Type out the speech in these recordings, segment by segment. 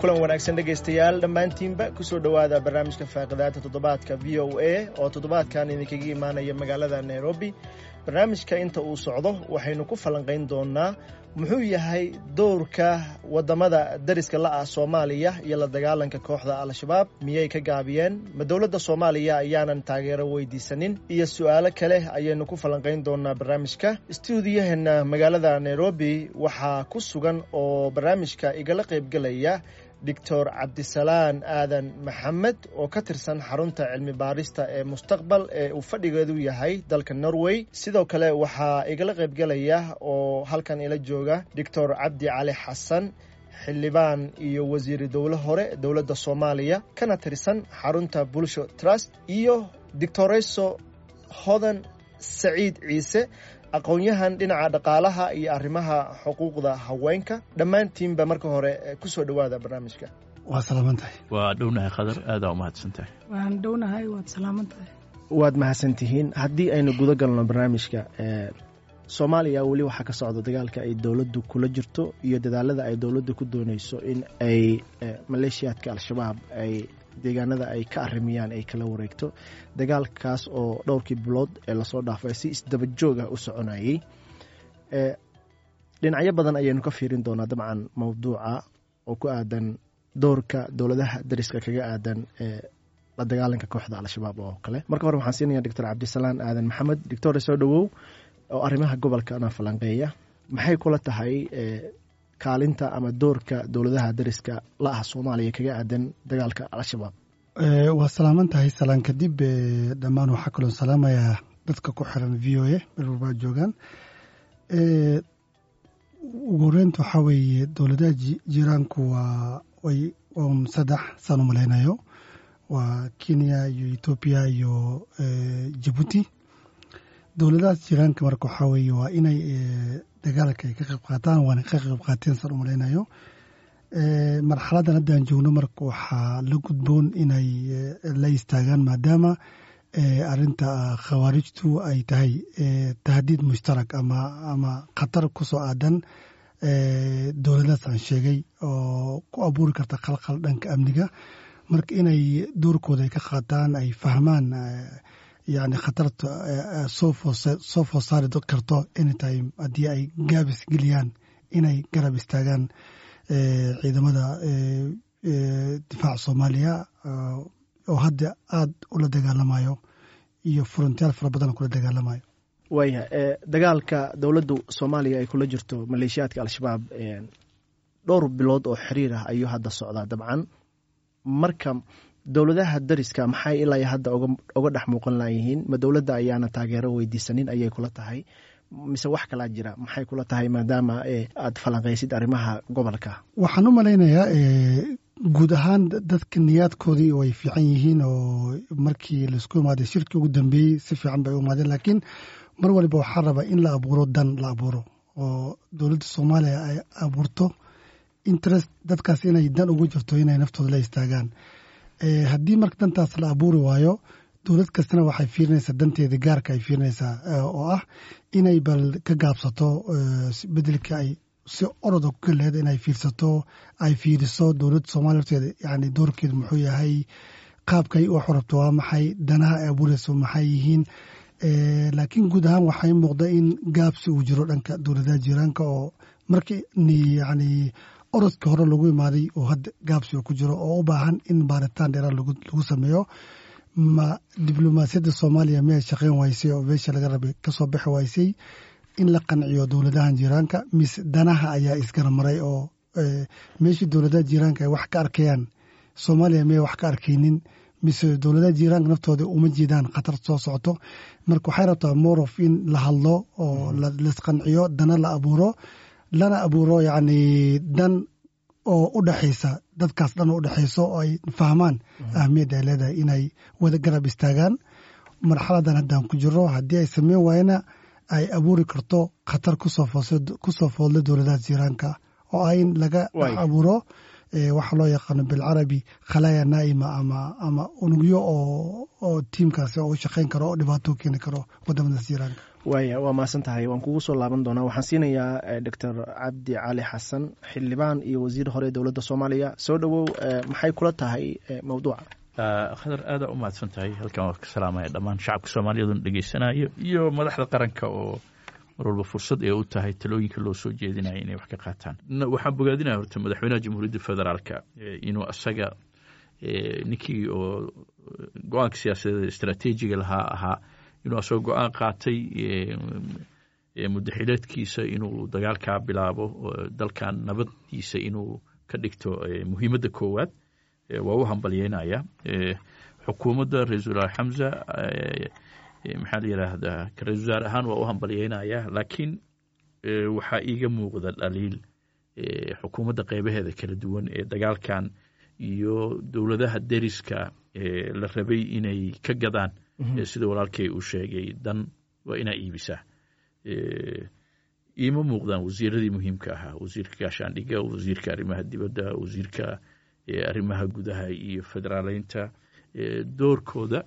kulan wanaagsan dhegaystayaal dhammaantiinba kusoo dhowaada barnaamijka faaqidaata toddobaadka v o a oo toddobaadkan idinkaga imaanaya magaalada nairobi barnaamijka inta uu socdo waxaynu ku falanqayn doonaa muxuu yahay dowrka waddamada dariska la ah soomaaliya iyo la dagaalanka kooxda al-shabaab miyay ka gaabiyeen ma dowladda soomaaliya ayaanan taageero weydiisanin iyo su'aalo kale ayaynu ku falanqayn doonaa barnaamijka stuudiyaheena magaalada nairobi waxaa ku sugan oo barnaamijka igala qaybgelaya doctor cabdisalaan aadan maxamed oo ka tirsan xarunta cilmi baarista ee mustaqbal ee uu fadhigeedu yahay dalka norway sidoo kale waxaa igala qaybgelaya oo halkan ila jooga doctor cabdi cali xasan xildhibaan iyo wasiiri dowlo hore dowladda soomaaliya kana tirsan xarunta bulsho trust iyo doctoreso hodan saciid ciise aqoon-yahan dhinaca dhaqaalaha iyo arrimaha xuquuqda haweenka dhammaantiinba marka hore kusoo dhowaada barnaamijka waa salaaman tahay waa dhownahay khadar aadaa umahadsan tahay waan dhownahay waad salaaman tahay waad mahadsantihiin haddii aynu guda galno barnaamijka soomaaliya weli waxaa ka socda dagaalka ay dowladdu kula jirto iyo dadaalada ay dowladdu ku dooneyso in ay maleeshiyaadka al-shabaab ay deegaanada ay ka arimiyaan ay kala wareegto dagaalkaas oo dhowrkii bilood ee lasoo dhaafay si isdaba joog ah u soconayey dhinacyo badan ayaynu ka fiirin doonaa dabcan mowduuca oo ku aadan doorka dowladaha dariska kaga aadan la dagaalanka kooxda al-shabaab oo kale marka hore waxaan siinaya doctor cabdisalaan aadan maxamed doctore soo dhowow oo arrimaha gobolkana falanqeeya maxay kula tahay kaalinta ama doorka dowladaha dariska la ah soomaaliya kaga aadan dagaalka al-shabaab waa salaaman tahay salaan kadib dhammaan waxaa kaloo salaamayaa dadka ku xiran v o a meel walbaa joogaan ugu horeynta waxaa weeye dowladaha jiraanku waa way un saddex saan u malaynayo waa kenya iyo etoobiya iyo jabuuti dowladahaas jiraanka marka waxaa weeye waa inay dagaalka ay ka qayb qaataan waana ka qayb qaateen saan u malaynayo marxaladan haddaan joogno marka waxaa la gudboon inay la istaagaan maadaama arinta khawaarijtu ay tahay tahdiid mushtarak ama ama khatar kusoo aadan dowladahaas aan sheegay oo ku abuuri karta khalkhal dhanka amniga marka inay doorkooda ay ka qaataan ay fahmaan yani khatarta soo food saari karto anytime haddii ay gaabis geliyaan inay garab istaagaan ciidamada difaaca soomaaliya oo hadda aada ula dagaalamayo iyo frontiyaal fara badan kula dagaalamayo waaya dagaalka dowladdu soomaaliya ay kula jirto maleeshiyaadka al-shabaab dhowr bilood oo xiriir ah ayuu hadda socdaa dabcan marka dowladaha dariska maxay ilaa hadda oga dhex muuqan layihiin ma dowladda ayaana taageero weydiisanin ayay kula tahay mise wax kalaa jira maxay kula tahay maadaama aad falanqaysid arrimaha gobolka waxaan u malaynayaa guud ahaan dadka niyaadkoodii way fiican yihiin oo markii laisku imaaday shirkii ugu dambeeyey si fiican bay u imaadeen laakiin mar waliba waxaa rabaa in la abuuro dan la abuuro oo dowladda soomaaliya ay abuurto interest dadkaas inay dan ugu jirto inay naftooda la istaagaan haddii marka dantaas la abuuri waayo dowlad kastana waxay fiirinaysaa danteeda gaarka ay fiirinaysaa oo ah inay bal ka gaabsato bedelka ay si oroda ku galeeda inay fiirsato ay fiiriso dowladda soomaaliya horteeda yani doorkeeda muxuu yahay qaabkay wax rabto waa maxay danaha ay abuurayso maxay yihiin laakiin guud ahaan waxay muuqda in gaabsi uu jiro dhanka dowladaha jiiraanka oo markii yani orodka hore lagu imaaday oo hadda gaabsi ku jiro oo u baahan in baaritaan dheeraad lagu sameeyo ma diblomaasiyadda soomaaliya miyay shaqeyn waysay oo meesha laga rabay kasoo bixi waysay in la qanciyo dowladahan jiiraanka mise danaha ayaa isgaramaray oo meeshii dowladaha jiiraanka ay wax ka arkayaan soomaaliya miyay wax ka arkaynin mise dowladaha jiiraanka naftooda uma jeedaan khatar soo socoto marka waxay rabtaa morof in la hadlo oo laisqanciyo dana la abuuro lana abuuro yacni dan oo u dhexaysa dadkaas dhan u dhexayso oo ay fahmaan ahmiyadda ay leedahay inay wada garab istaagaan marxaladan haddaan ku jiro haddii ay sameyn waayana ay abuuri karto khatar kusoo foodla dowladaha jiiraanka oo ah in laga dhex abuuro waxa loo yaqaano bilcarabi khalaaya naa'ima ama ama unugyo oo oo tiimkaasi oo u shaqayn karo oo dhibaato keeni karo wadamadaas jiiraanka waaya waa mahadsan tahay waan kugu soo laaban doonaa waxaan siinayaa doctor cabdi cali xasan xildhibaan iyo wasiir hore dowladda soomaaliya soo dhowow maxay kula tahay mawduuca khadar aadaa u mahadsan tahay halkan waa ka salaamaya dhammaan shacabka soomaaliyaduna dhegeysanayo iyo madaxda qaranka oo mar walba fursad ee u tahay talooyinka loo soo jeedinaya inay wax ka qaataan waxaan bogaadinaya horta madaxweynaha jamhuuriyadda federaalka inuu asaga ninkii oo go-aanka siyaasadeed istraatiijiga lahaa ahaa inuu asagoo go-aan qaatay muddaxileedkiisa inuu dagaalkaa bilaabo dalkan nabaddiisa inuu ka dhigto muhiimadda koowaad waa u hambalyeynaya xukuumadda ra-iisul wasaare xamza maxaa la yidhaahdaa ra-isul wasaare ahaan waa u hambalyeynaya laakiin waxaa iiga muuqda dhaliil xukuumadda qeybaheeda kala duwan ee dagaalkan iyo dowladaha deriska la rabay inay ka gadaan sida walaalkay uu sheegay dan waa inaa iibisaa iima muuqdaan wasiiradii muhiimka ahaa wasiirka gaashaandhiga wasiirka arrimaha dibadda wasiirka arrimaha gudaha iyo federaaleynta doorkooda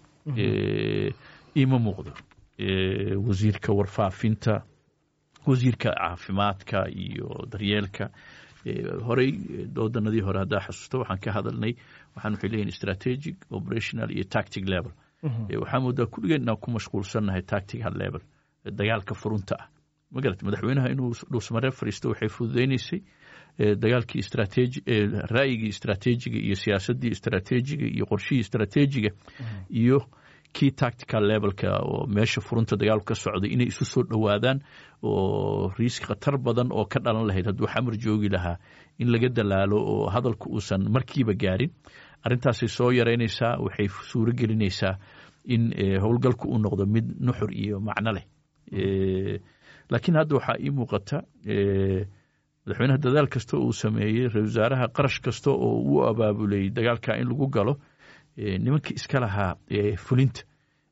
iima muuqdo wasiirka warfaafinta wasiirka caafimaadka iyo daryeelka horey doodanadii hore haddaa xasuusto waxaan ka hadalnay waxaan waxay leeyihin strategic operational iyo tactic level waxaa moodaa kulligeen inaan ku mashquulsannahay tactical level dagaalka furunta ah magarat madaxweynaha inuu dhuusmaree fariisto waxay fududeyneysay dagaalkii istrateji ra'yigii istrateejiga iyo siyaasaddii istrateejiga iyo qorshihii istrateejiga iyo kii tactical levelka oo meesha furunta dagaalku ka socday inay isu soo dhowaadaan oo riisk khatar badan oo ka dhalan lahayd hadduu xamar joogi lahaa in laga dalaalo oo hadalku uusan markiiba gaarin arrintaasay soo yaraynaysaa waxay suuro gelinaysaa in howlgalku uu noqdo mid nuxur iyo macno leh laakiin hadda waxaa ii muuqata madaxweynaha dadaal kasta uu sameeyey ra-isul wasaaraha qarash kasta oo uu abaabulay dagaalka in lagu galo nimankii iska lahaa fulinta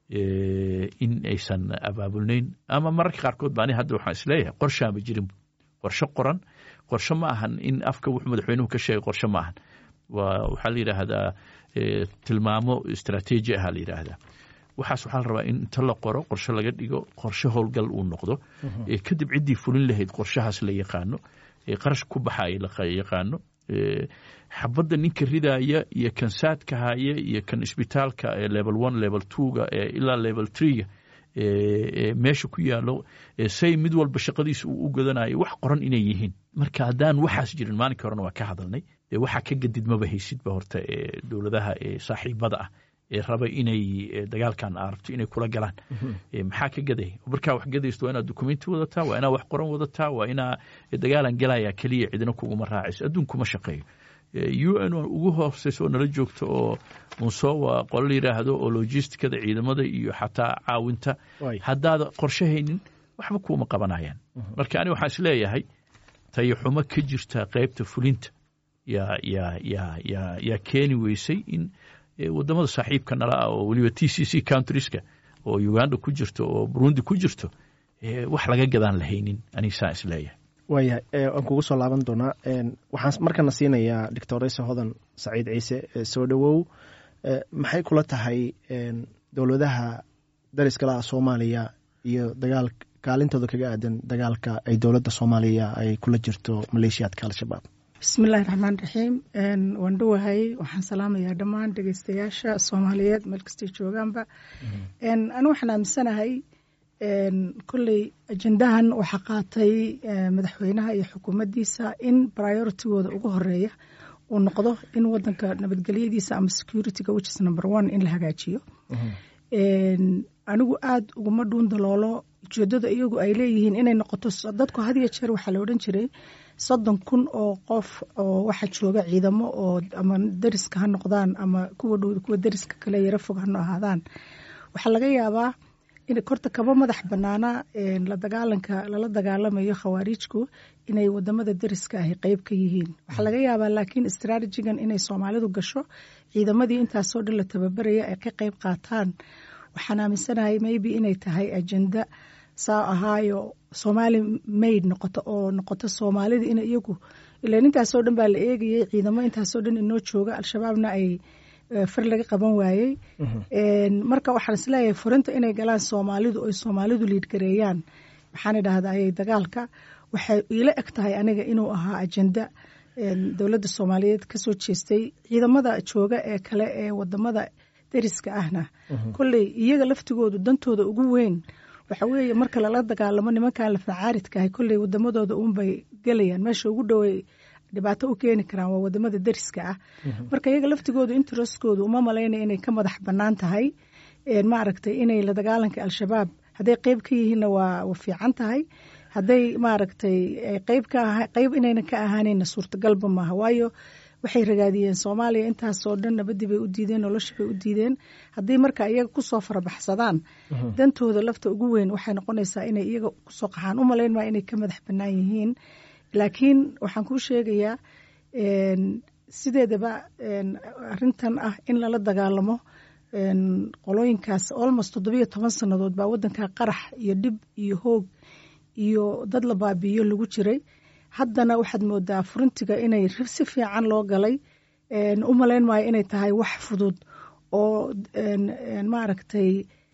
in aysan abaabulnayn ama mararka qaarkood ba ani hadda waxaan isleeyahay qorshaama jirin qorshe qoran qorshe ma ahan in afka wuxuu madaxweynuhu ka sheegay qorshe ma ahan waa waxaa la yidhaahdaa tilmaamo istrateeji aha la yidhaahdaa waxaas waxaa la rabaa in inta la qoro qorshe laga dhigo qorshe howlgal uu noqdo kadib ciddii fulin lahayd qorshahaas la yaqaano qarash ku baxaya la yaqaano xabadda ninka ridaaya iyo kan saadka haya iyo kan isbitaalka level one level twoga ilaa level threega meesha ku yaalo say mid walba shaqadiisa uu u godanayo wax qoran inay yihiin marka haddaan waxaas jirin maalinka horena waa ka hadalnay waxaa ka gadidmaba haysidba horta dowladaha saaxiibada ah ee raba inay dagaalkan arabto inay kula galaan maxaa ka gaday markaa wax gadaysto waa inaad dokumenti wadataa waa inaa wax qoran wadataa waa inaa dagaalan galaya keliya cidina kuguma raacayso adduunkuma shaqeeyo u n ugu hooseysa oo nala joogto oo munsowa qolo la yidhaahdo oo logisticada ciidamada iyo xataa caawinta haddaada qorshe haynin waxba kuuma qabanayaan marka ani waxaan isleeyahay tayaxumo ka jirta qeybta fulinta yaa yaa yaa yaa yaa keeni weysay in wadamada saaxiibka nala ah oo weliba t c c countrieska oo uganda ku jirto oo burundi ku jirto wax laga gadaan lahaynin anigsaan isleeyahay waaya waan kugu soo laaban doonaa waxaan markana siinayaa doctoresa hodan saciid ciise soo dhowow maxay kula tahay dowladaha dariskalaha soomaaliya iyo dagaal kaalintooda kaga aadan dagaalka ay dowladda soomaaliya ay kula jirto maleeshiyaadka al-shabaab bismillahi raxmaan raxiim waan dhowahay waxaan salaamayaa dhammaan dhegeystayaasha soomaaliyeed meel kastay joogaanba anu waxaan aaminsanahay kolley ajendahan waxaa qaatay madaxweynaha iyo xukuumaddiisa in prioritigooda ugu horeeya uu noqdo in wadanka nabadgelyadiisa ama securityga which is number one in la hagaajiyo anigu aada uguma dhuun daloolo ujeedada iyagu ay leeyihiin inay noqoto dadku had iyo jeer waxaa la odhan jiray soddon kun oo qof oo waxaa jooga ciidamo oo ama deriska ha noqdaan ama kuwa dhow kuwa deriska kale yaro fog hano ahaadaan waxaa laga yaabaa in korta kaba madax banaana la dagaalanka lala dagaalamayo khawaariijku inay wadamada deriska ahi qeyb ka yihiin waxaa laga yaabaa laakiin istraatijigan inay soomaalidu gasho ciidamadii intaasoo dhan la tababaraya ay ka qeyb qaataan waxaan aaminsanahay maybe inay tahay ajenda saa ahaayo soomaali mayd noqoto oo noqoto soomaalida in iyagu ilan intaasoo dhan baa la eegayay ciidamo intaasoo dhan inoo jooga al-shabaabna ay far laga qaban waayey marka waxaan isleeyahay furinta inay galaan soomaalidu oy soomaalidu liidgareeyaan waxaan idhahdayay dagaalka waxay iila eg tahay aniga inuu ahaa ajenda dowladda soomaaliyeed kasoo jeestay ciidamada jooga ee kale ee wadamada deriska ahna kolley iyaga laftigoodu dantooda ugu weyn waxa weeye marka lala dagaalamo nimankan lafacaaridkahay kolley wadamadooda uunbay gelayaan meesha ugu dhowey dhibaato u keeni karaan waa wadamada deriska ah marka iyaga laftigoodu intereskoodu uma malaynaya inay ka madax banaan tahay maaragtay inay la dagaalanka al-shabaab hadday qeyb ka yihiinna waa fiican tahay hadday maaragtay qeyb ka qeyb inayna ka ahaanayna suurtagalba maaha waayo waxay ragaadiyeen soomaaliya intaasoo dhan nabadii bay u diideen noloshii bay u diideen haddii marka iyaga kusoo farabaxsadaan dantooda lafta ugu weyn waxay noqonaysaa inay iyaga kusoo qaxaan u malayn maa inay ka madax banaan yihiin laakiin waxaan kuu sheegayaa sideedaba arintan ah in lala dagaalamo qolooyinkaas almost toddobiyo toban sannadood baa wadanka qarax iyo dhib iyo hoog iyo dad la baabiiyo lagu jiray haddana waxaad moodaa furintiga inay si fiican loo galay u malayn maayo inay tahay wax fudud oo maaragtay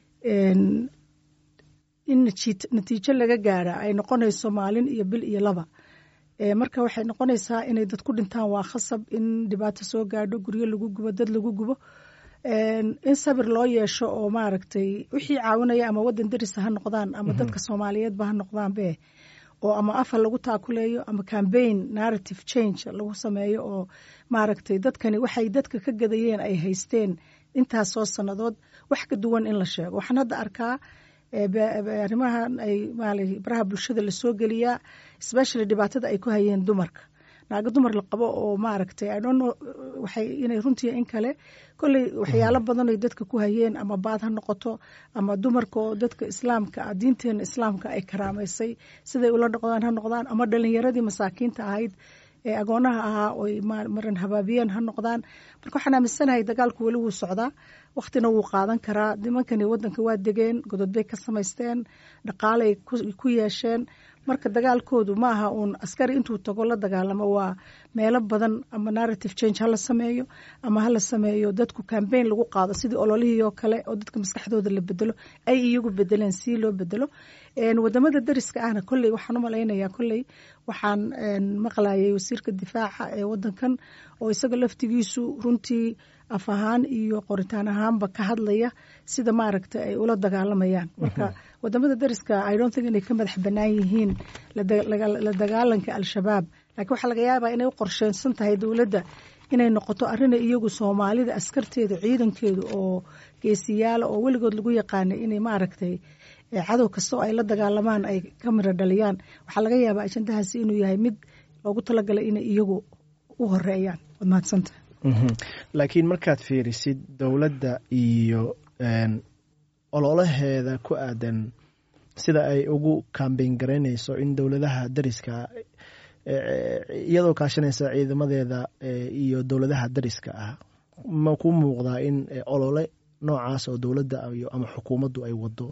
in natiijo laga gaara ay noqonayso maalin iyo bil iyo laba marka waxay noqonaysaa inay dad ku dhintaan waa khasab in dhibaato soo gaadho guryo lagu gubo dad lagu gubo in sabir loo yeesho oo maaragtay wixii caawinaya ama wadan derisa ha noqdaan ama dadka soomaaliyeedba ha noqdaanbe oo ama afar lagu taakuleeyo ama cambaign narrative change lagu sameeyo oo maaragtay dadkani waxay dadka ka gadayeen ay haysteen intaasoo sannadood wax ka duwan in la sheego waxaan hadda arkaa arrimahan ay baraha bulshada lasoo geliyaa especially dhibaatada ay ku hayeen dumarka naago dumar la qabo oo maaragtay idhono waxay inay runtii in kale kolley waxyaalo badan ay dadka ku hayeen ama baad ha noqoto ama dumarka oo dadka islaamka ah diinteena islaamka ay karaamaysay siday ula dhaqdaan ha noqdaan ama dhalinyaradii masaakiinta ahayd ee agoonaha ahaa oy maran habaabiyeen ha noqdaan marka waxaan aaminsanahay dagaalku weli wuu socdaa wakhtina wuu qaadan karaa nimankani wadanka waa degeen godod bay ka samaysteen dhaqaalay ku yeesheen marka dagaalkoodu ma aha uun askari intuu tago la dagaalamo waa meelo badan ama narrative change hala sameeyo ama hala sameeyo dadku cambaign lagu qaado sidii ololihii oo kale oo dadka maskaxdooda la bedelo ay iyagu bedeleen si loo bedelo wadamada dariska ahna kolley waxaan u malaynayaa kolley waxaan maqlayay wasiirka difaaca ee wadankan oo isaga laftigiisu runtii af ahaan iyo qoritaan ahaanba ka hadlaya sida maaragta ay ula dagaalamayaan marka wadamada dariska i don't think inay ka madax banaan yihiin la dagaalanka al-shabaab laakiin waxaa laga yaabaa inay u qorsheensan tahay dowladda inay noqoto arrinay iyagu soomaalida askarteedu ciidankeedu oo geesiyaala oo weligood lagu yaqaanay inay maaragtay cadow kasta oo ay la dagaalamaan ay ka miro dhaliyaan waxaa laga yaabaa ajandahaasi inuu yahay mid loogu talagalay inay iyagu u horeeyaan waad mahadsanta laakiin markaad fiirisid dowladda iyo ololaheeda ku aadan sida ay ugu kambeyn garaynayso in dowladaha dariska iyadoo kaashanaysa ciidamadeeda iyo dowladaha dariska ah ma ku muuqdaa in olole noocaas oo dowladda ama xukuumaddu ay wado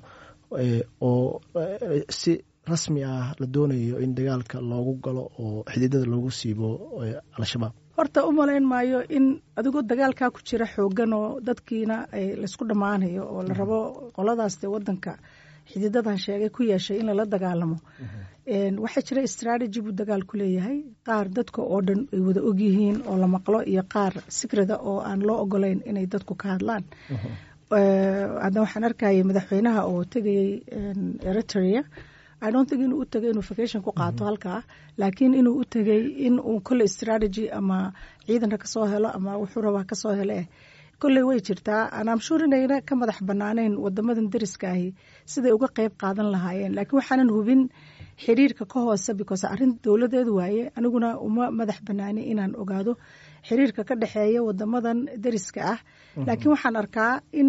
oo si rasmi ah la doonayo in dagaalka loogu galo oo xididada loogu siibo al-shabaab horta u malayn maayo in adigoo dagaalkaa ku jira xoogan oo dadkiina laysku dhammaanayo oo la rabo qoladaas dee wadanka xididadan sheegay ku yeeshay in lala dagaalamo waxaa jira strategy buu dagaalku leeyahay qaar dadka oo dhan ay wada ogyihiin oo la maqlo iyo qaar sikrada oo aan loo ogolayn inay dadku ka hadlaan hadda waxaan arkayay madaxweynaha oo tegayay eritrea i don't think inuu u tegay inuu vacation ku qaato halkaa laakiin inuu u tegay in uu kolley strategy ama ciidanka kasoo helo ama wuxuu rabaa kasoo hele kolley way jirtaa anamshur inayna ka madax banaaneyn wadamadan dariska ahi siday uga qeyb qaadan lahaayeen laakiin waxaanan hubin xiriirka ka hoose because arrin dowladeed waaye aniguna uma madax banaani inaan ogaado xiriirka ka dhexeeya wadamadan dariska ah laakiin waxaan arkaa in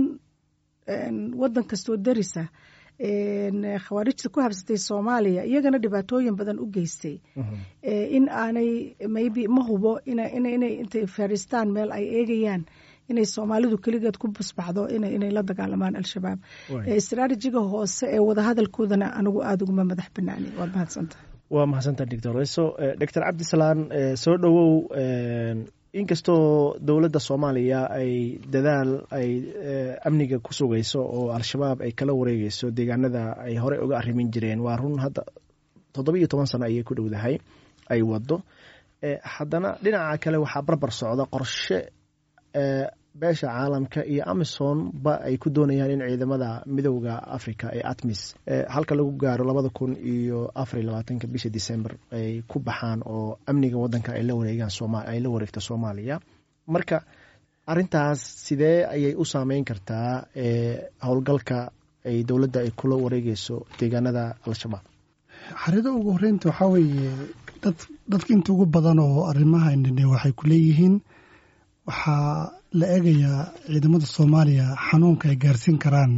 wadan kastoo darisa khawaarijta ku habsatay soomaaliya iyagana dhibaatooyin badan u geystay in aanay maybe ma hubo inay intay fadhiistaan meel ay eegayaan inay soomaalidu keligeed ku busbaxdo inay la dagaalamaan al-shabaab stratejiga hoose ee wadahadalkoodana anigu aada uguma madax banaani waad mahadsanta waa mahadsanta doctor so doctor cabdisalaan soo dhowow inkastoo dowladda soomaaliya ay dadaal ay amniga ku sugayso oo al-shabaab ay kala wareegeyso deegaanada ay horey uga arrimin jireen waa run hadda toddoba iyo toban sano ayay ku dhowdahay ay wado haddana dhinaca kale waxaa barbar socda qorshe beesha caalamka iyo amison ba ay ku doonayaan in ciidamada midowda africa ee atmis halka lagu gaaro labada kun iyo afariy labaatanka bisha december ay ku baxaan oo amniga wadanka ay la wareegaan ay la wareegto soomaaliya marka arintaas sidee ayay u saameyn kartaa howlgalka ay dowladda ay kula wareegeyso deegaanada al-shabaab xarida ugu horeynta waxaa weeye dad dadka inta ugu badan oo arrimahanine waxay ku leeyihiin waxaa la eegayaa ciidamada soomaaliya xanuunka ay gaarsiin karaan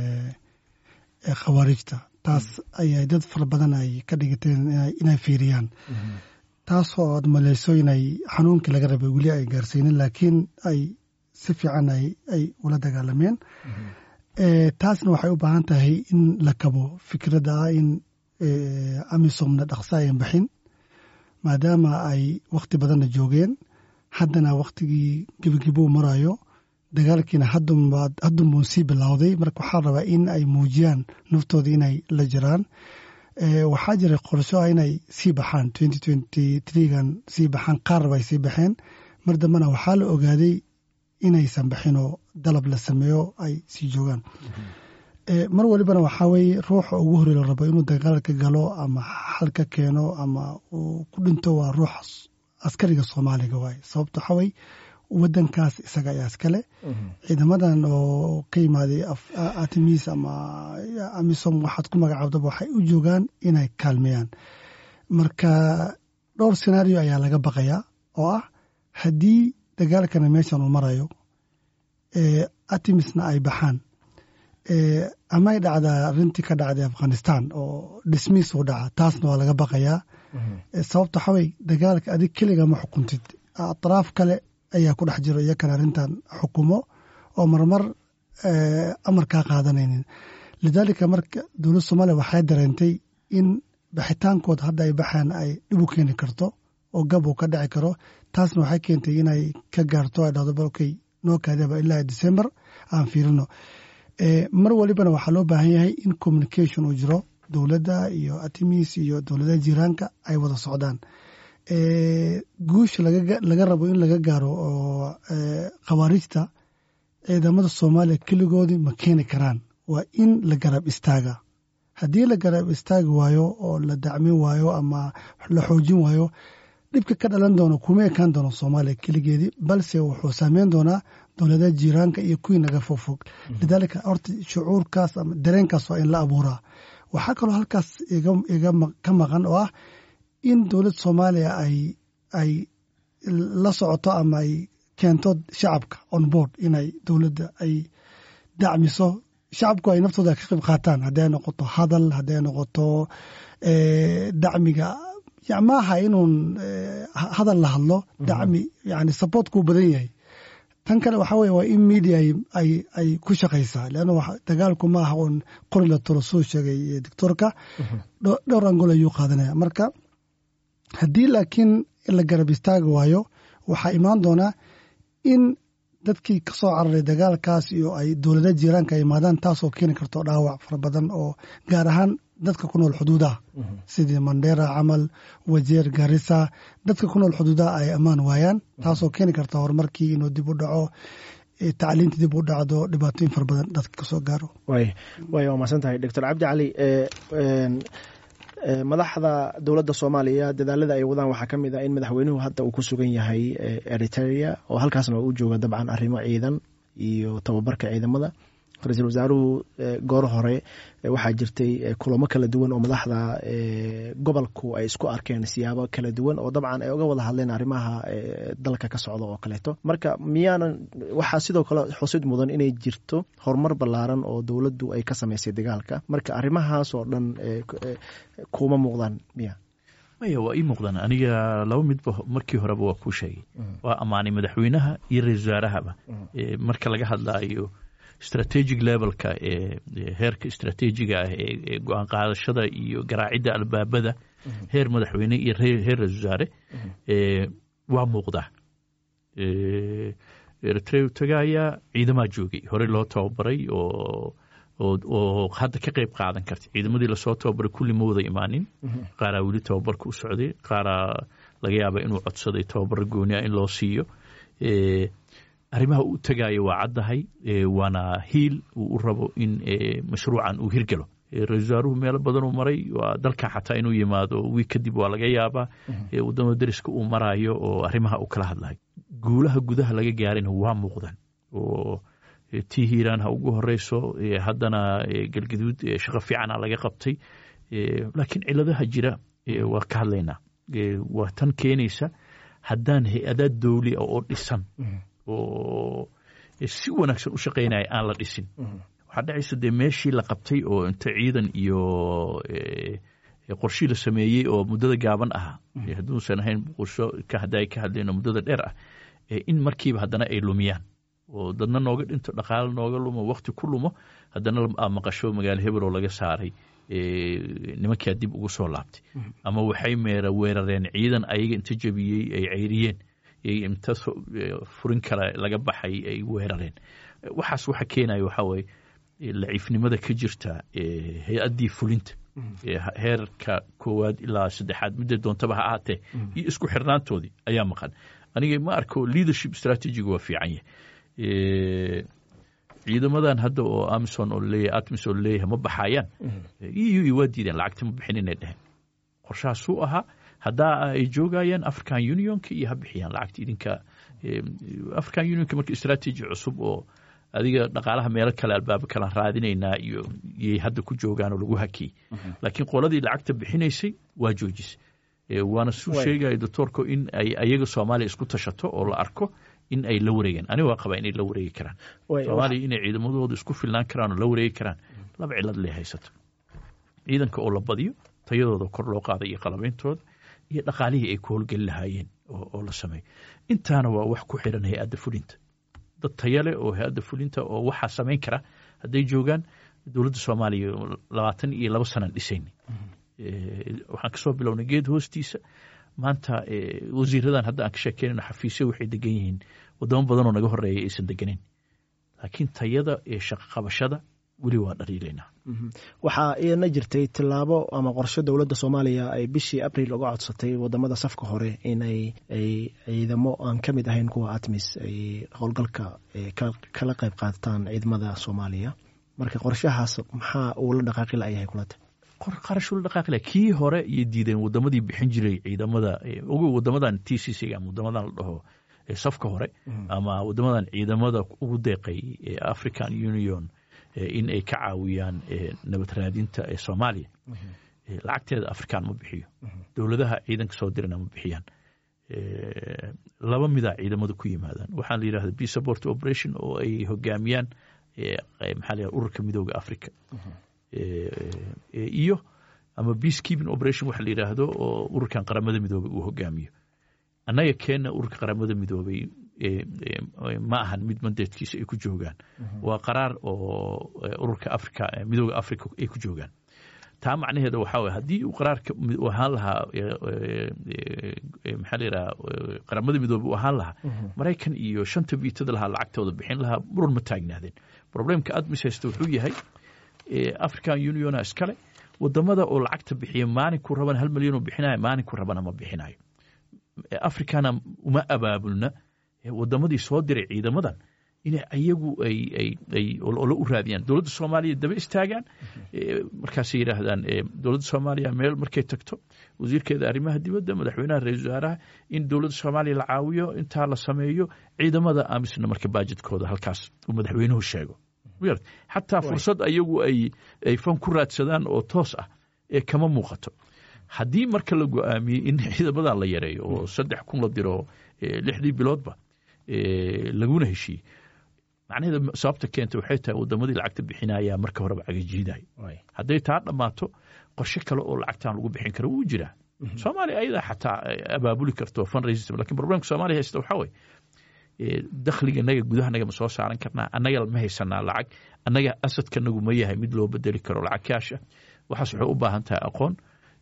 khawaarijta taas ayay dad fara badan ay ka dhigateen inay fiiriyaan taasoo aad maleyso inay xanuunkii laga rabay weli ay gaarsiinin laakiin ay si fiican ay ula dagaalameen taasna waxay u baahan tahay in la kabo fikradda ah in amisomna dhaqso ayan baxin maadaama ay wakhti badanna joogeen haddana wakhtigii gebagebo marayo dagaalkiina haddunbuu sii bilowday marka waxaa rabaa in ay muujiyaan naftooda inay la jiraan waxaa jiray qorsho ah inay sii baxaan gan sii baxaan qaarba ay sii baxeen mar dambena waxaa la ogaaday inaysan baxinoo dalab la sameeyo ay sii joogaan mar walibana waxaa weeye ruuxa ugu horey la rabo inuu dagaalka galo ama xal ka keeno ama uu ku dhinto waa ruux askariga soomaaliga waaye sababto waxaa weye wadankaas isaga ayaa iskale ciidamadan oo ka yimaaday atimis ama amisom waxaad ku magacaabdaba waxay u joogaan inay kaalmeeyaan marka dhowr senario ayaa laga baqayaa oo ah haddii dagaalkana meeshan uu marayo atimisna ay baxaan amay dhacdaa arintii ka dhacday afghanistan oo dhismiis uu dhaca taasna waa laga baqayaa sababto waxawey dagaalka adig keliga ma xukuntid atraaf kale ayaa ku dhex jiro iyakana arrintan xukumo oo marmar amar kaa qaadanaynin lidaalika marka dowladda soomaaliya waxay dareentay in baxitaankooda hadda ay baxaan ay dhib u keeni karto oo gab uu ka dhici karo taasna waxay keentay inay ka gaarto ay dhahdo balokey noo kaadaba ilaa december aan fiirino mar walibana waxaa loo baahan yahay in communication uu jiro dowladda iyo atimis iyo dowladaha jiraanka ay wada socdaan guusha laga rabo in laga gaaro oo khawaarijta ciidamada soomaaliya keligoodii ma keeni karaan waa in la garab istaaga haddii la garab istaagi waayo oo la dacmin waayo ama la xoojin waayo dhibka ka dhalan doono kuma ekaan doono soomaaliya keligeedii balse wuxuu saameyn doonaa dowladaha jiiraanka iyo kuwii naga fogfog lidaalika horta shucuurkaas ama dareenkaas waa in la abuuraa waxaa kaloo halkaas iga ka maqan oo ah in dowladda soomaaliya ay ay la socoto ama ay keento shacabka on board inay dowladda ay dacmiso shacabku ay naftooda ka qayb qaataan hadday noqoto hadal hadday noqoto dacmiga maaha inuun hadal la hadlo dacmi yani supportkuu badan yahay tan kale waxaa weye waa in media ay ku shaqaysaa leanna dagaalku ma aha uun qori la tolo soo sheegay doctoorka dhowr angol ayuu qaadanaya marka haddii laakiin la garab istaagi waayo waxaa imaan doonaa in dadkii ka soo cararay dagaalkaas iyo ay dowlada jiiraanka ay imaadaan taasoo keeni karto dhaawac fara badan oo gaar ahaan dadka ku nool xuduudaha sidii mandera camal wajeer garissa dadka ku nool xuduudaha ay ammaan waayaan taasoo keeni karta horumarkii inuu dib u dhaco tacliinta dib u dhacdo dhibaatooyin fara badan dadka kasoo gaaro way way waa mahadsan tahay doctor cabdi cali madaxda dowladda soomaaliya dadaalada ay wadaan waxaa ka mid ah in madaxweynuhu hadda uu ku sugan yahay eritrea oo halkaasna u jooga dabcan arrimo ciidan iyo tababarka ciidamada ra-iisul wasaaruhu goor hore waxaa jirtay kulamo kala duwan oo madaxda gobolku ay isku arkeen siyaabo kala duwan oo dabcan ay uga wada hadleen arrimaha dalka ka socda oo kaleeto marka miyaanan waxaa sidoo kale xusid mudan inay jirto horumar ballaaran oo dowladdu ay ka samaysay dagaalka marka arrimahaas oo dhan kuma muuqdaan miya maya waa ii muuqdaan aniga laba midba markii horeba waa kuu sheegay waa ammaanay madaxweynaha iyo ra-isul wasaarahaba marka laga hadlaayo strategic levelka ee heerka istrateejiga ah ee go-aan qaadashada iyo garaacidda albaabada heer madaxweyne iyo heer ra-isul wasaare waa muuqdaa eritrea tagaayaa ciidamaa joogay horey loo tababaray oo oo hadda ka qayb qaadan karta ciidamadii lasoo tababaray kulli ma wada imaanin qaaraa weli tababarka u socday qaaraa laga yaaba inuu codsaday tababaro gooni ah in loo siiyo arrimaha u tagaayo waa caddahay waana hiil uu u rabo in mashruucan uu hirgalo ra-isul wasaaruhu meelo badanuu maray waa dalka xataa inuu yimaado wiig kadib waa laga yaabaa wadamada deriska uu maraayo oo arrimaha uu kala hadlahay guulaha gudaha laga gaarayna waa muuqdaan oo tii hiiraan ha ugu horeyso haddana galgaduud shaqo fiicana laga qabtay laakiin ciladaha jira waa ka hadlaynaa waa tan keenaysa haddaan hay-adaad dowli oo dhisan oo si wanaagsan u shaqaynaya aan la dhisin waxaa dhacaysa dee meeshii la qabtay oo inta ciidan iyo qorshii la sameeyey oo muddada gaaban ahaa hadduusan ahayn qorsho hadday ka hadleen oo muddada dheer ah in markiiba haddana ay lumiyaan oo dadna nooga dhinto dhaqaale nooga lumo wakti ku lumo haddana maqasho magaalo hebel oo laga saaray nimankaa dib ugu soo laabtay ama waxay meera weerareen ciidan ayaga inta jebiyey ay cayriyeen inta furin kale laga baxay ay weerareen waxaas waxa keenaya waxaa weye laciifnimada ka jirta hay-addii fulinta heerka koowaad ilaa saddexaad midda doontaba ha ahaatee iyo isku xirnaantoodii ayaa maqan aniga ma arko leadership strategiga waa fiican yahay ciidamadan hadda oo amison oo leeyahay atmis oo leeyahay ma baxayaan eu waa diideen lacagta ma bixin inay dheheen qorshahaasuu ahaa haddaa ay joogayaan african unionka iyo ha bixiyaan lacagta idinka african unionka marka strategy cusub oo adiga dhaqaalaha meelo kale albaabo kalaan raadinaynaa iyo yay hadda ku joogaan oo lagu hakiyey laakiin qoladii lacagta bixinaysay waa joojisay waana suu sheegaya doctoorka in ay ayaga soomaaliya isku tashato oo la arko in ay la wareegeen aniga waa qabaa inay la wareegi karaan soomaaliya inay ciidamadooda isku filnaan karaan oo la wareegi karaan laba cilad lee haysato ciidanka oo la badiyo tayadooda kor loo qaaday iyo qalabeyntooda iyo dhaqaalihii ay ku howlgeli lahaayeen oo la sameeyo intaana waa wax ku xiran hay-adda fulinta dad taya leh oo hay-adda fulinta oo waxaa samayn kara hadday joogaan dowladda soomaaliya labaatan iyo labo sanaan dhisayn waxaan kasoo bilownay geed hoostiisa maanta wasiiradan hadda aan ka sheekeynayno xafiisyo waxay degan yihiin wadamo badanoo naga horeeya aysan deganeyn laakiin tayada ee shaqo qabashada weli waa dhaliilaynaa waxaa iyana jirtay tillaabo ama qorsho dowladda soomaaliya ay bishii abril uga codsatay wadamada safka hore inay ay ciidamo aan ka mid ahayn kuwa atmis ay howlgalka kala qayb qaataan ciidamada soomaaliya marka qorshahaas maxaa uu la dhaqaaqi layahay kulata qarashuu la dhaqaaqila kii hore iyo diideen wadamadii bixin jiray ciidamada ugu wadamadan t c c ama wadamadan la dhaho safka hore ama wadamadan ciidamada ugu deeqay african union in ay ka caawiyaan nabad raadinta ee soomaaliya lacagteeda african ma bixiyo dowladaha ciidanka soo dirana ma bixiyaan laba midaa ciidamada ku yimaadaan waxaa la yidhahda b support operation oo ay hogaamiyaan maxaa la ururka midooda africa iyo ama peace keeping operation waxa la yidhaahdo oo ururkan qaramada midoobay uu hogaamiyo annaga keenna ururka qaramada midoobay ma ahan mid mandeedkiisa ay ku joogaan waa qaraar oo ururka africa midooda africa ay ku joogaan taa macnaheeda waxaa waye haddii uu qaraarka ahaan lahaa maxaa la yidhaha qaramada midoobay uu ahaan lahaa maraykan iyo shanta biitada lahaa lacagtooda bixin lahaa muran ma taagnaadeen problemka admis haysta wuxuu yahay african uniona iskale wadamada oo lacagta bixiya maalinku rabana hal milyan oo bixinayo maalinku rabana ma bixinayo africana uma abaabulna wadamadii soo diray ciidamadan in ayagu ay olo u raadiyaan dowladda soomaaliya daba istaagaan markaasay yidhaahdaan dowladda soomaaliya meel markay tagto wasiirkeeda arrimaha dibadda madaxweynaha ra-isul wasaaraha in dowladda soomaaliya la caawiyo intaa la sameeyo ciidamada amisna marka baajidkooda halkaas uu madaxweynuhu sheego xataa fursad ayagu ay fan ku raadsadaan oo toos ah ee kama muuqato haddii marka la go-aamiyey in ciidamadan la yareeyo oo saddex kun la diro lixdii biloodba laguna heshiiyey macnaheeda sababta keenta waxay tahay wadamadii lacagta bixinaya marka horeba cagajiiday hadday taa dhammaato qorshe kale oo lacagtan lagu bixin karo wuu jiraa soomaaliya ayadaa xataa abaabuli karto fundraising lakin problemka soomaaliya haysta waxaa weye dakhliga naga gudaha naga ma soo saaran karnaa annaga ma haysanaa lacag annaga asadkanagu ma yahay mid loo bedeli karo lacag kaasha waxaas waxay u baahan tahay aqoon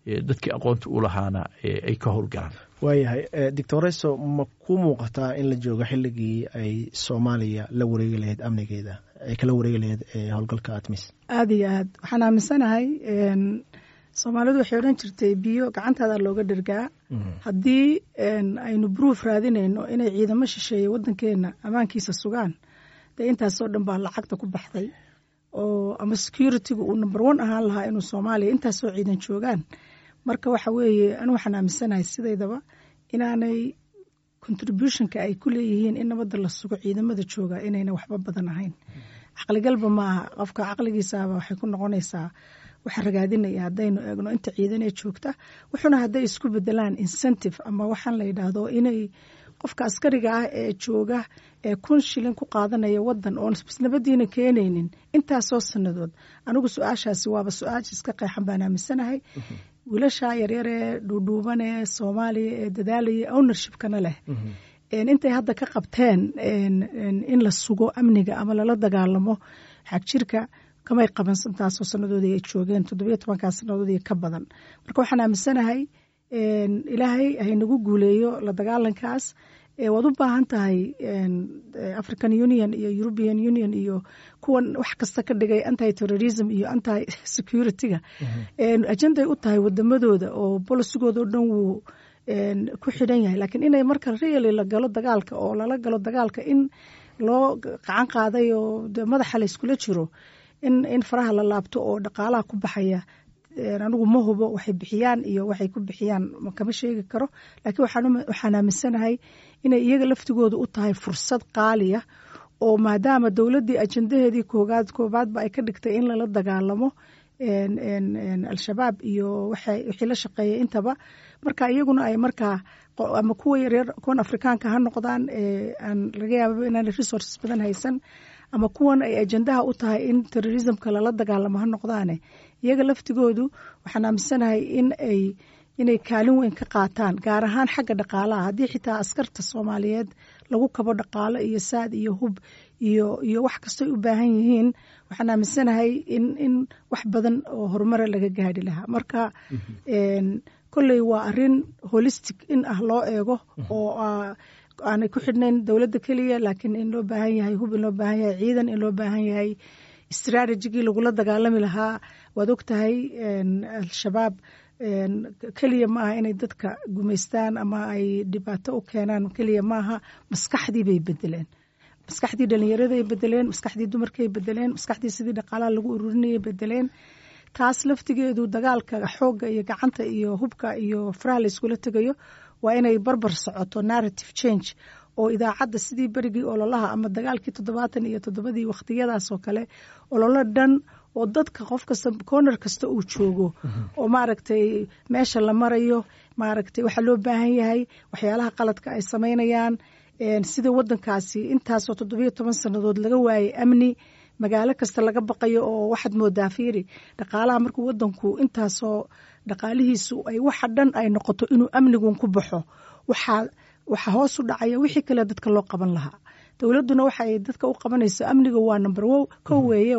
dadkii aqoonta u lahaana ay ka howlgalaan waayahay doctoreso ma ku muuqataa in la joogo xilligii ay soomaaliya la wareegi lahayd amnigeeda ay kala wareegi lahayd howlgalka atmis aada iyo aad waxaan aaminsanahay soomaalidu waxay odhan jirtay biyo gacantaada looga dhergaa haddii aynu bruuf raadinayno inay ciidamo shisheeye waddankeena ammaankiisa sugaan dee intaasoo dhan baa lacagta ku baxday oo ama security-gu uu number one ahaan lahaa inuu soomaaliya intaasoo ciidan joogaan marka waxa weeye anu waxaan aaminsanahay sidaydaba inaanay contributionka ay ku leeyihiin in nabadda la sugo ciidamada jooga inayna waxba badan ahayn caqligalba maaha qofka caqligiisaaba waxay ku noqonaysaa waxa ragaadinaya haddaynu eegno inta ciidanee joogta wuxuuna hadday isku bedelaan incentive ama waxaan la yidhaahdo inay qofka askariga ah ee jooga ee kun shilin ku qaadanaya wadan oon nabadiina keenaynin intaasoo sanadood anigu su-aashaasi waaba su-aasha iska qeexan baan aaminsanahay wiilasha yaryaree dhuudhuubanee soomaaliya ee dadaalaya ownershipkana leh intay hadda ka qabteen in la sugo amniga ama lala dagaalamo xagjirka kamay qaban intaasoo sanadoodii ay joogeen toddobiyo tobankaa sanadoodii ka badan marka waxaan aaminsanahay ilaahay haynagu guuleeyo la dagaalankaas waad u baahan tahay african union iyo european union iyo kuwan wax kasta ka dhigay anti terrorism iyo anti security-ga ajenday u tahay wadamadooda oo bolisigooda o dhan wuu ku xidhan yahay lakiin inay marka really la galo dagaalka oo lala galo dagaalka in loo qacan qaaday oo madaxa la iskula jiro in faraha la laabto oo dhaqaalaha ku baxaya anigu ma hubo waxay bixiyaan iyo waxay ku bixiyaan kama sheegi karo laakiin waxaan aaminsanahay inay iyaga laftigooda u tahay fursad qaaliya oo maadaama dowladdii ajendaheedii koogaad koobaadba ay ka dhigtay in lala dagaalamo al-shabaab iyo wixii la shaqeeyay intaba marka iyaguna ay markaa ama kuwa yaryar kuwan afrikaanka ha noqdaan aan laga yaababa inaan resources badan haysan ama kuwan ay ajendaha u tahay in terrorismka lala dagaalamo ha noqdaane iyaga laftigoodu waxaan aaminsanahay in ay inay kaalin weyn ka qaataan gaar ahaan xagga dhaqaalaha haddii xitaa askarta soomaaliyeed lagu kabo dhaqaalo iyo saad iyo hub iyo iyo wax kastoy u baahan yihiin waxaan aaminsanahay in in wax badan oo horumara laga gaadhi lahaa marka kolley waa arin holistic in ah loo eego oo aanay ku xidhnayn dowladda keliya laakiin in loo baahan yahay hub in loo baahan yahay ciidan in loo baahan yahay strategigii lagula dagaalami lahaa waad og tahay al-shabaab keliya maaha inay dadka gumaystaan ama ay dhibaato u keenaan keliya maaha maskaxdii bay bedeleen maskaxdii dhalinyaraday bedeleen maskaxdii dumarkay bedeleen maskaxdii sidii dhaqaalaha lagu ururinayay bedeleen taas laftigeedu dagaalka xoogga iyo gacanta iyo hubka iyo faraha la iskula tegayo waa inay barbar socoto narrative change oo idaacadda sidii berigii ololaha ama dagaalkii toddobaatan iyo toddobadii wakhtiyadaas oo kale ololo dhan oo dadka qof kasta corner kasta uu joogo oo maaragtay meesha la marayo maaragtay waxaa loo baahan yahay waxyaalaha qaladka ay samaynayaan sida wadankaasi intaasoo toddobiyo toban sannadood laga waayay amni magaalo kasta laga baqayo oo waxaad moodaa fiiri dhaqaalaha markuu wadanku intaasoo dhaqaalihiisu ay waxa dhan ay noqoto inuu amnigun ku baxo waxaa waxaa hoos u dhacaya wixii kale dadka loo qaban lahaa dowladduna waxa ay dadka u qabanayso amniga waa number o kow weeye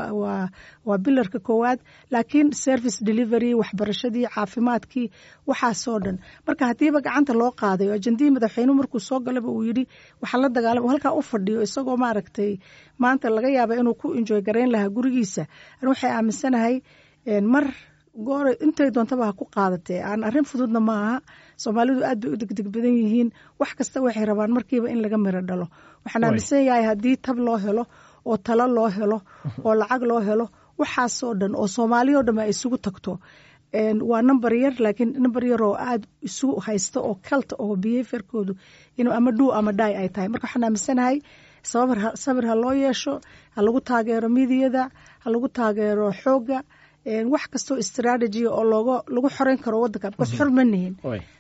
waa bilarka koowaad laakiin service delivery waxbarashadii caafimaadkii waxaasoo dhan marka haddiiba gacanta loo qaadayo ajendihii madaxweynuhu markuu soo galaba uu yidhi waxaa la dagaalama halkaa u fadhiyo isagoo maaragtay maanta laga yaaba inuu ku enjoy garayn lahaa gurigiisa an waxay aaminsanahay mar goora intay doontaba ha ku qaadatee aan arrin fududna ma aha soomaalidu aad bay u degdeg badan yihiin wax kasta waxay rabaan markiiba in laga miro dhalo waxaan aaminsan yahay haddii tab loo helo oo talo loo helo oo lacag loo helo waxaasoo dhan oo soomaaliyao dhan ay isugu tagto waa number yar laakiin number yar oo aada isu haysta oo kalta oo behaviorkoodu inuu ama dhuu ama dhaay ay tahay marka waxaan aaminsanahay sabir ha loo yeesho ha lagu taageero midiyada ha lagu taageero xoogga wax kastoo strategia oo looga lagu xoreyn karo wadanka bcause xor ma nihin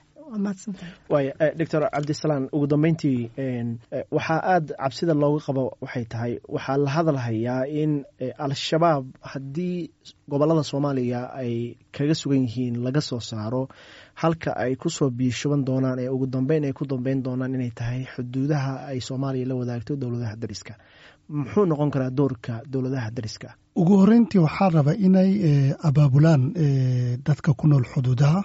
waaya doctor cabdisalaan ugu dambeyntii waxaa aada cabsida looga qabo waxay tahay waxaa la hadalhayaa in al-shabaab haddii gobolada soomaaliya ay kaga sugan yihiin laga soo saaro halka ay kusoo biishuban doonaan ee ugu dambeyn ay ku dambeyn doonaan inay tahay xuduudaha ay soomaaliya la wadaagto dowladaha dariska muxuu noqon karaa doorka dowladaha dariska ugu horreyntii waxaa raba inay abaabulaan dadka ku nool xuduudaha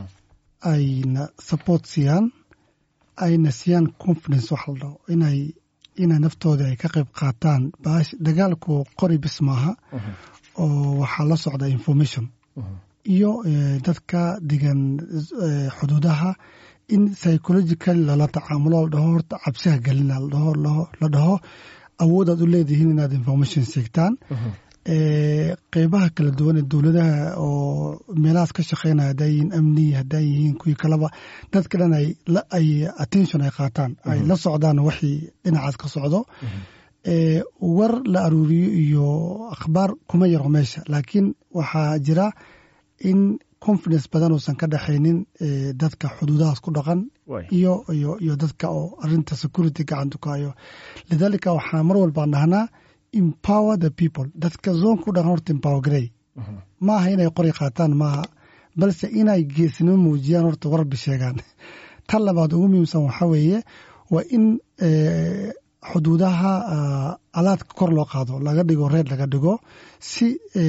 ayna support siiyaan ayna siiyaan confidence waxa la dhaho inay inay naftooda ay ka qayb qaataan baash dagaalku qori bis maaha oo waxaa la socda information iyo dadka degan xuduudaha in psychological lala tacaamulo la dhaho horta cabsiha gelina la dhaho awoodaad u leedihiin inaad information seegtaan qeybaha kala duwan ee dowladaha oo meelahaas ka shaqeynaya haddaa yihiin amni haddaa yihiin kuwii kaleba dadka dhan ay attention ay qaataan ay la socdaan waxii dhinacaas ka socdo war la aruuriyo iyo akhbaar kuma yaro meesha laakiin waxaa jira in confidence badan uusan ka dhexaynin dadka xuduudahaas ku dhaqan iyo iyo dadka oo arinta security gacanta ku hayo lidaalika waxaa mar walbaan dhahnaa empower the people dadka zoonka u dhaqan horta empower garey maaha inay qori qaataan maaha balse inay geesnimo muujiyaan horta warbi sheegaan tan labaad ugu muhiimsan waxaa weeye waa in xuduudaha alaadka kor loo qaado laga dhigo reer laga dhigo si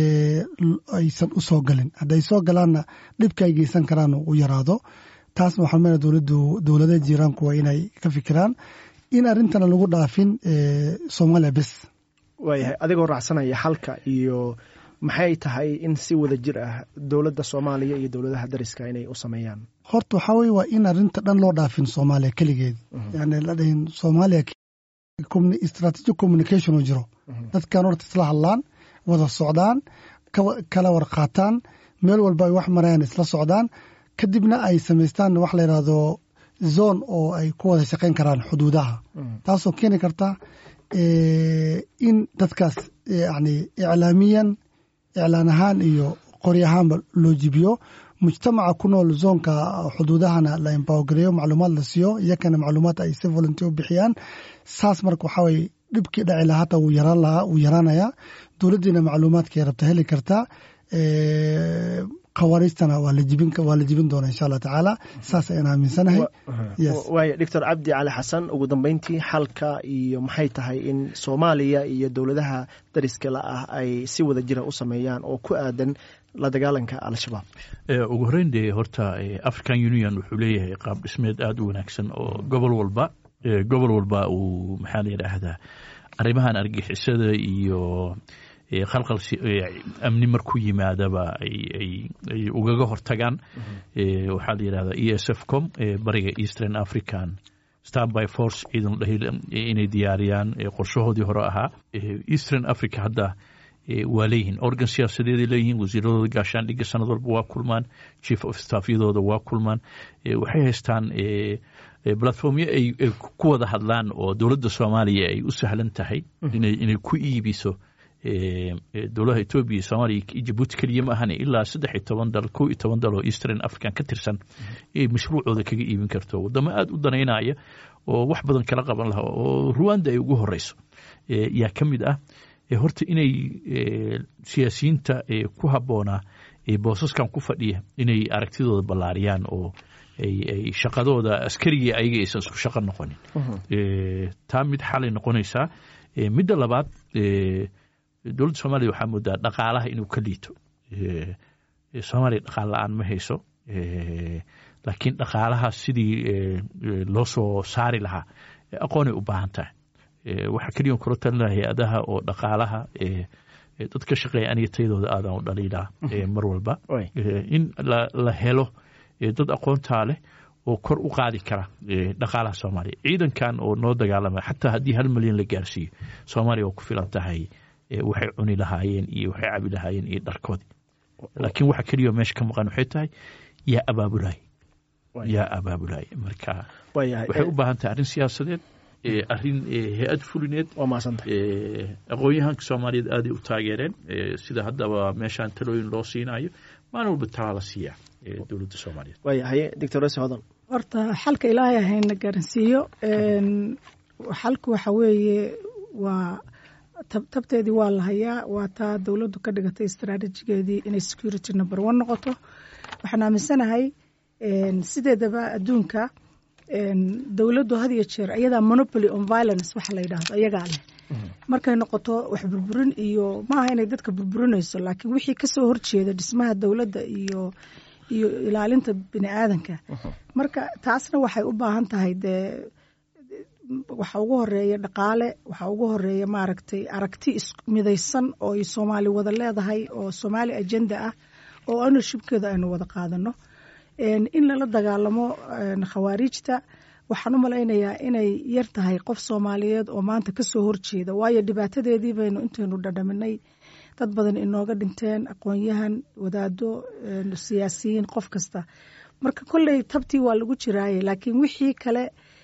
aysan u soo galin hadday soo galaanna dhibka ay geysan karaan u yaraado taasna waxaa meel dowladdu dowladaha jiiraanku waa inay ka fikiraan in arrintana lagu dhaafin soomaaliya bes waayahay adigoo raacsanaya xalka iyo maxay tahay in si wada jir ah dowladda soomaaliya iyo dowladaha dariska inay u sameeyaan horta waxaa weye waa in arrinta dhan loo dhaafin soomaaliya keligeed yani la dhahin soomaaliya strategic communication uu jiro dadkan horta isla hadlaan wada socdaan kala war qaataan meel walba ay wax marayaan isla socdaan kadibna ay samaystaan wax la yidhaahdo zone oo ay ku wada shaqayn karaan xuduudaha taasoo keeni karta in dadkaas yani iclaamiyan iclaan ahaan iyo qori ahaanba loo jibiyo mujtamaca ku nool zoonka xuduudahana la empowergareeyo macluumaad la siiyo iyakana macluumaad ay si volunteer u bixiyaan saas marka waxaa weye dhibkii dhaci lahaa hata wuu yaraan lahaa wuu yaraanayaa dowladdiina macluumaadkay rabta heli kartaa khawaariijtana waa la jibin waa la jibin doona insha allah tacaala saas ayaan aaminsanahay waaya doctor cabdi cali xasan ugu dambeyntii xalka iyo maxay tahay in soomaaliya iyo dowladaha dariska la ah ay si wada jira u sameeyaan oo ku aadan la dagaalanka al-shabaab ugu horreyn dee horta african union wuxuu leeyahay qaab dhismeed aada u wanaagsan oo gobol walba gobol walba uu maxaa la yidhaahdaa arrimahan argixisada iyo khalqal amni marku yimaadaba ay ugaga hortagaan waxaa la yidhahdaa e s f com bariga eastern african starby force ciidan dhahil inay diyaariyaan qorshahoodii hore ahaa eastern africa hadda waa leeyihiin organ siyaasadeeday leeyihiin wasiiradooda gaashaandhigga sanad walba waa kulmaan chief of staffyadooda waa kulmaan waxay haystaan platformyo ay ku wada hadlaan oo dowladda soomaaliya ay u sahlan tahay inay ku iibiso dowladaha etoobiya soomaaliya iyo jabuuti keliya ma ahane ilaa saddex iyo toban dal kow iyo toban dal oo eastern african ka tirsan ay mashruucooda kaga iibin karto waddamo aada u danaynaya oo wax badan kala qaban lahaa oo ruwanda ay ugu horeyso yaa ka mid ah horta inay siyaasiyiinta ku habboonaa boosaskan ku fadhiya inay aragtidooda ballaariyaan oo ay shaqadooda askarigii ayaga aysan isku shaqo noqonin taa mid xalay noqonaysaa midda labaad dowladda soomaaliya waxaa moodaa dhaqaalaha inuu ka liito soomaaliya dhaqaal la-aan ma hayso laakiin dhaqaalaha sidii loo soo saari lahaa aqoonay u baahan tahay waxaa keliya kula talinaha hay-adaha oo dhaqaalaha dad ka shaqeeya aniga tayadooda aadan u dhaliilaa mar walba in la helo dad aqoontaa leh oo kor u qaadi kara dhaqaalaha soomaaliya ciidankan oo noo dagaalama xataa haddii hal milyan la gaarsiiyo soomaaliya waa ku filan tahay waxay cuni lahaayeen iyo waxay cabi lahaayeen iyo dharkoodii laakiin waxa keliya meesha ka maqan waxay tahay yaa abaabulay yaa abaabulay marka waxay u baahan tahay arrin siyaasadeed arrin hay-ad fulineed aqoon-yahanka soomaaliyeed aaday u taageereen sida haddaba meeshaan talooyin loo siinayo maalin walba talaa la siiyaa dowladda soomaaliyeed waayahay doctor ese hodan horta xalka ilaahay hayna garansiiyo xalku waxa weeye waa tabteedii waa la hayaa waa taa dowladdu ka dhigatay istraatijigeedii inay security number one noqoto waxaan aaminsanahay sideedaba adduunka dowladdu had iyo jeer ayadaa monopoly on violence waxa la yidhaahdo ayagaa leh markay noqoto wax burburin iyo maaha inay dadka burburinayso laakiin wixii kasoo horjeeda dhismaha dowladda iyo iyo ilaalinta bini aadanka marka taasna waxay u baahan tahay dee waxa ugu horeeya dhaqaale waxa ugu horeeya maaragtay aragti midaysan oo ay soomaali wada leedahay oo soomaali agenda ah oo ownershipkeeda aynu wada qaadano in lala dagaalamo khawaariijta waxaan u malaynayaa inay yar tahay qof soomaaliyeed oo maanta kasoo horjeeda waayo dhibaatadeedii baynu intaynu dhadhaminay dad badan inooga dhinteen aqoon-yahan wadaado siyaasiyiin qof kasta marka kolley tabtii waa lagu jiraaye laakiin wixii kale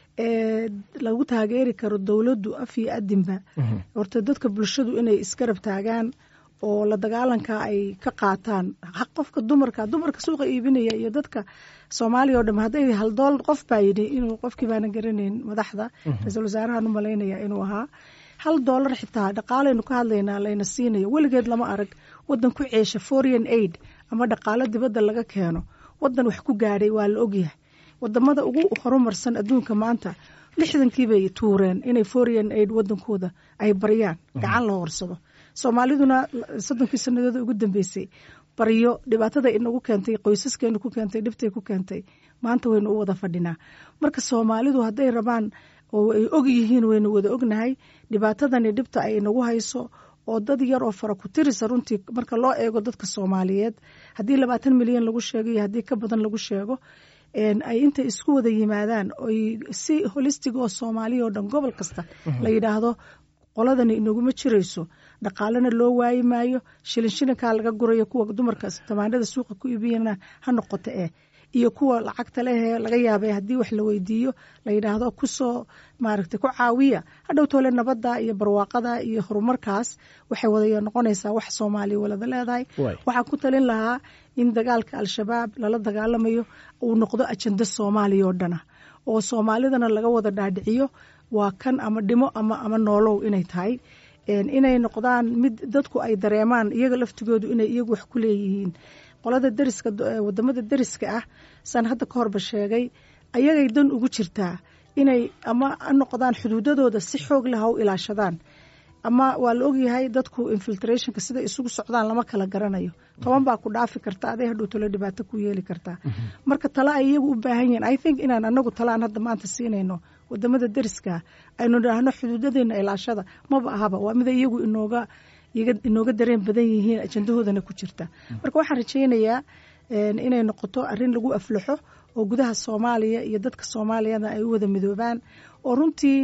ee lagu taageeri karo dowladdu af iyo adinba horta dadka bulshadu inay isgarab taagaan oo la dagaalanka ay ka qaataan qofka dumarka dumarka suuqa iibinaya iyo dadka soomaaliya oo dham hadday haldool qof baa yidhi inuu qofkii baana garanayn madaxda ra-iisul wasaarahan u malaynaya inuu ahaa hal doolar xitaa dhaqaalaynu ka hadlaynaa layna siinayo weligeed lama arag wadan ku ceesha foreign aid ama dhaqaalo dibadda laga keeno wadan wax ku gaadhay waa la ogyahay wadamada ugu horumarsan adduunka maanta lixdankii bay tuureen inay foreign aid wadankooda ay baryaan gacan la horsado soomaaliduna soddonkii sanadooda ugu dambeysay baryo dhibaatada inagu keentay qoysaskeenu ku keentay dhibtay ku keentay maanta waynu u wada fadhinaa marka soomaalidu hadday rabaan oo ay og yihiin waynu wada ognahay dhibaatadani dhibta ay inagu hayso oo dad yar oo fara ku tirisa runtii marka loo eego dadka soomaaliyeed haddii labaatan milyan lagu sheego iyo haddii ka badan lagu sheego ay intay isku wada yimaadaan oy si holistig oo soomaaliya oo dhan gobol kasta la yidhaahdo qoladani inaguma jirayso dhaqaalena loo waayi maayo shilin shilinkaa laga gurayo kuwa dumarka tamaanada suuqa ku iibiyana ha noqoto eh iyo kuwa lacagta lehee laga yaabay haddii wax la weydiiyo la yidhaahdo kusoo maaragtay ku caawiya hadhow toole nabadda iyo barwaaqada iyo horumarkaas waxay wada noqonaysaa wax soomaaliya walada leedahay waxaan ku talin lahaa in dagaalka al-shabaab lala dagaalamayo uu noqdo ajenda soomaaliya oo dhana oo soomaalidana laga wada dhaadhiciyo waa kan ama dhimo ama ama noolow inay tahay inay noqdaan mid dadku ay dareemaan iyaga laftigoodu inay iyagu wax ku leeyihiin qolada deriska wadamada deriska ah saan hadda ka horba sheegay ayagay dan ugu jirtaa inay ama noqdaan xuduudadooda si xoog leh ha u ilaashadaan ama waa la ogyahay dadku infiltrationka sida isugu socdaan lama kala garanayo toban baa ku dhaafi karta aday hadhow talo dhibaato ku yeeli kartaa marka tale ay iyagu u baahan yihiin i think inaan anagu tale aan hadda maanta siinayno wadamada deriska aynu idhaahno xuduudadeena ilaashada maba ahaba waa mida iyagu inooga inooga dareen badan yihiin ajandahoodana ku jirta marka waxaan rajaynayaa inay noqoto arin lagu aflaxo oo gudaha soomaaliya iyo dadka soomaaliyada ay u wada midoobaan oo runtii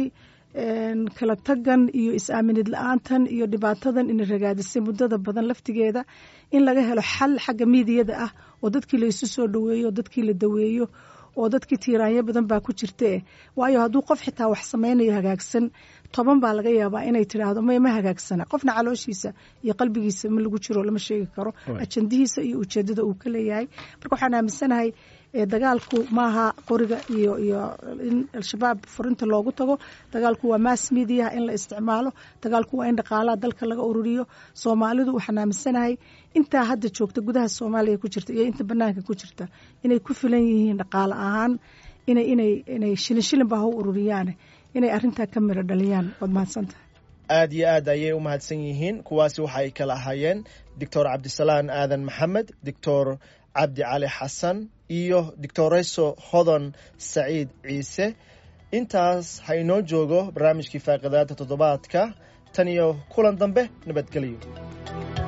kala tagan iyo is-aaminid la-aantan iyo dhibaatadan ina ragaadisay muddada badan laftigeeda in laga helo xal xagga miidiyada ah oo dadkii la isu soo dhaweeyo oo dadkii la daweeyo oo dadkii tiiraanyo badan baa ku jirte waayo hadduu qof xitaa wax samaynayo hagaagsan toban baa laga yaabaa inay tidhaahdo may ma hagaagsana qofna calooshiisa iyo qalbigiisa ma lagu jiro lama sheegi karo ajandihiisa iyo ujeedada uu ka leeyahay marka waxaan aaminsanahay dagaalku maaha qoriga iyo iyo in al-shabaab furinta loogu tago dagaalku waa mass mediaha in la isticmaalo dagaalku waa in dhaqaalaha dalka laga ururiyo soomaalidu waxaan aaminsanahay intaa hadda joogta gudaha soomaaliya ku jirta iyo inta banaanka ku jirta inay ku filan yihiin dhaqaale ahaan inay inay inay shilin shilinba ha u ururiyaane inay arintaa ka miro dhaliyaan waad mahadsantahay aad iyo aad ayay u mahadsan yihiin kuwaasi waxa ay kala ahaayeen doctor cabdisalaan aadan maxamed doctor cabdi cali xasan iyo doctoreso hodon saciid ciise intaas ha inoo joogo barnaamijkii faaqidaada toddobaadka tan iyo kulan dambe nabadgelyo